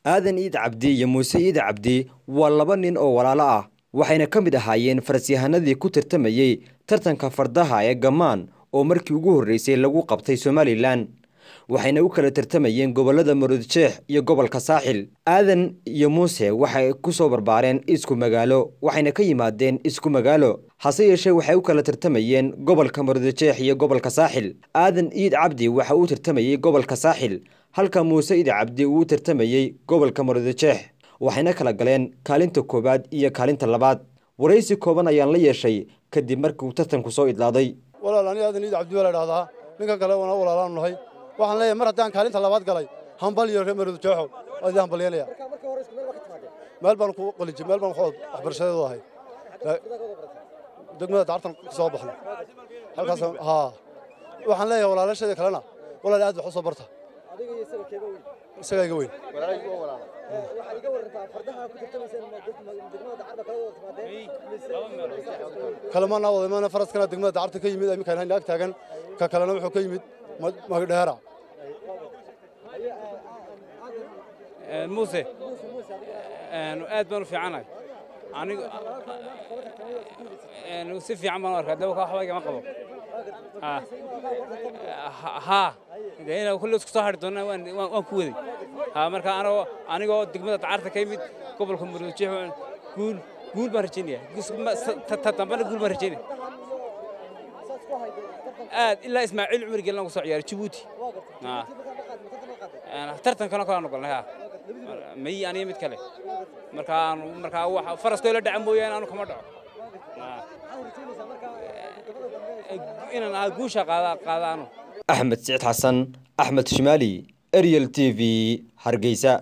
aadan iid cabdi iyo muuse iid cabdi waa laba nin oo walaalo ah waxayna ka mid ahaayeen farsyahanadii ku tartamayey tartanka fardaha ee gammaan oo markii ugu horreysay lagu qabtay somalilan waxayna u kala tartamayeen gobollada maroodjeex iyo gobolka saaxil aadan iyo muuse waxay ku soo barbaareen isku magaalo waxayna ka yimaadeen isku magaalo hase yeeshee waxay u kala tartamayeen gobolka maroodjeex iyo gobolka saaxil aadan iid cabdi waxa uu tartamayey gobolka saaxil halka muuse iid cabdi uu u tartamayey gobolka maroodjeex waxayna kala galeen kaalinta koowaad iyo kaalinta labaad waraysi kooban ayaan la yeeshay kadib markii uu tartanku soo idlaaday walaal ani aadan iid cabdi waa la dhahdaa ninkan kale waana walaalaanu nahay waxaan leeyahay mar haddaan kaalinta labaad galay hambal iyo reer maroodjeexo waa idin hambalyeelaya meel baan ku qalijay meel baan waxbarashadeedu ahay degmada dacartan ka soo baxnay halkaas haa waxaan leeyahay walaalasheeda kalena walaal aad wax u soo barta isagaa iga weyn kalema naa wada imaana faraskana degmada dacarta ka yimid iminkaan hayna ag taagan ka kalena wuxuu ka yimid magdheera muuse aad baan u fiicanahay anigu si fiican baan u arkaa daba waxba igama qabo haa de inaa kulle isku soo hadhi doonaa waan ku waday haa marka anagoo anigoo degmada dacarta ka yimid gobolka maroodjeex guul guul baan rajaynaya ta dambana guul baan rajaynaya aad ilaa ismaaciil cumar gelin ku soo ciyaaray jabuuti tartankana kalaan ogolnay haa may aniga mid kale markaa markaa wax faraskoo la dhaca mooyaane anu kama dhaco inaan guusha qaada qaadaano axmed siciid xasan axmed shimaali ariel t v hargeysa